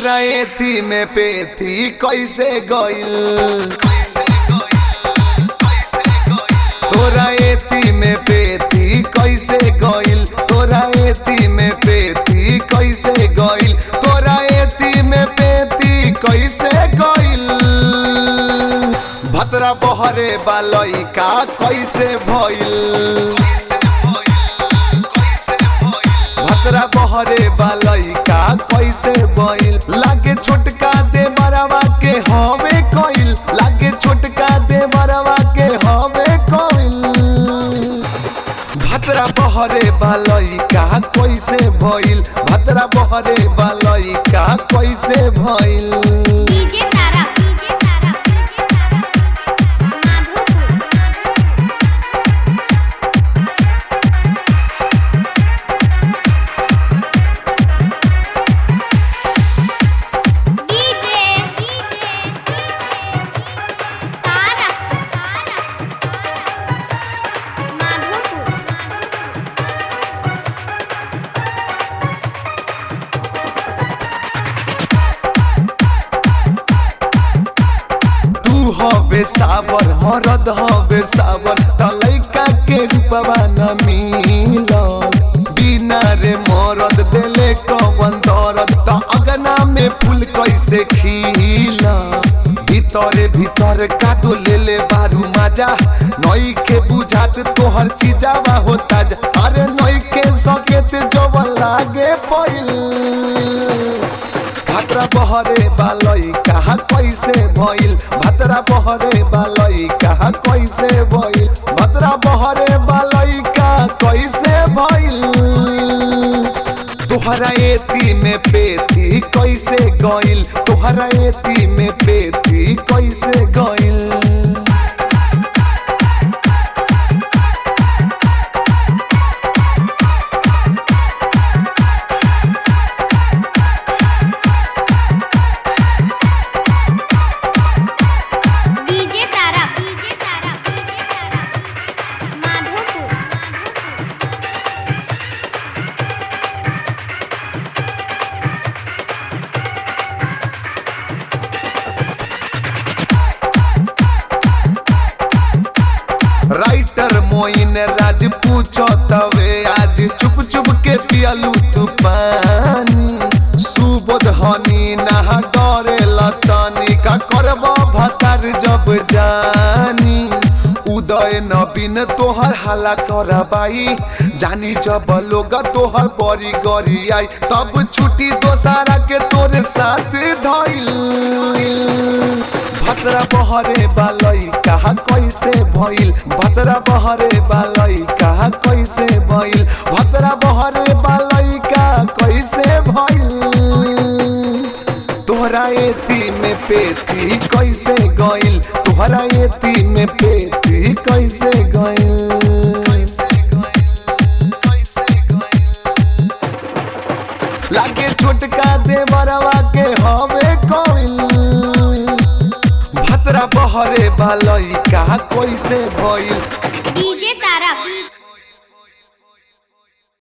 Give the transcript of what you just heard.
तोरा एथी में पेथी कैसे गइल तोरा एथी में पेथी कैसे गइल तोरा एथी में पेथी कैसे गइल तोरा एथी में पेथी कैसे गइल भतरा बहरे बालई का कैसे भइल भतरा बहरे बालई का कैसे भइल लागे छोटका दे बरवा के हवे कइल लागे छोटका दे बरवा के हवे कइल भतरा बहरे बालई का कैसे भइल भतरा बहरे बालई का कैसे भइल DJ Tara DJ Tara Madhopur DJ DJ Tara Tara Madhopur तू हवे सावर मरद हवे सावर तलैका के रूपवा न मिलल बिना रे मरद देले कवन दरद त अगना में फूल कैसे खिला भीतरे भीतर कादो लेले बारू माजा नई के बुझात तोहर चीजावा होता जा अरे नई के सकेत जवन लागे पहिल भाद्रा बहरे बालई कहा कैसे भइल भाद्रा बहरे बालई कहा कैसे भइल भाद्रा बहरे बालई का कैसे भइल तोहरा एती में पेती कैसे गइल तोहरा एती में पेती कैसे गइल DJ Tara DJ Tara DJ Tara Madhopur writer Moin Raj पूछो तवे आज चुप चुप के पियलू तू पानी सुबोध हनी नहा डरे लतनी का करब भतार जब जानी उदय नवीन तोहर हाला करबाई जानी जब लोग तोहर बड़ी गरी आई तब छुट्टी दोसारा के तोरे साथ धइल भतरा बहरे बालई कहा कैसे भइल भतरा बहरे बालई कहा कैसे भइल भतरा बहरे बालई का कैसे भइल तोहरा एती में पेती कैसे गइल तोहरा एती में पेती कैसे गइल कैसे गइल कैसे गइल लागे छोटका देवरवा के हवे कइल भतरा बहरे बालई का कैसे भइल डीजे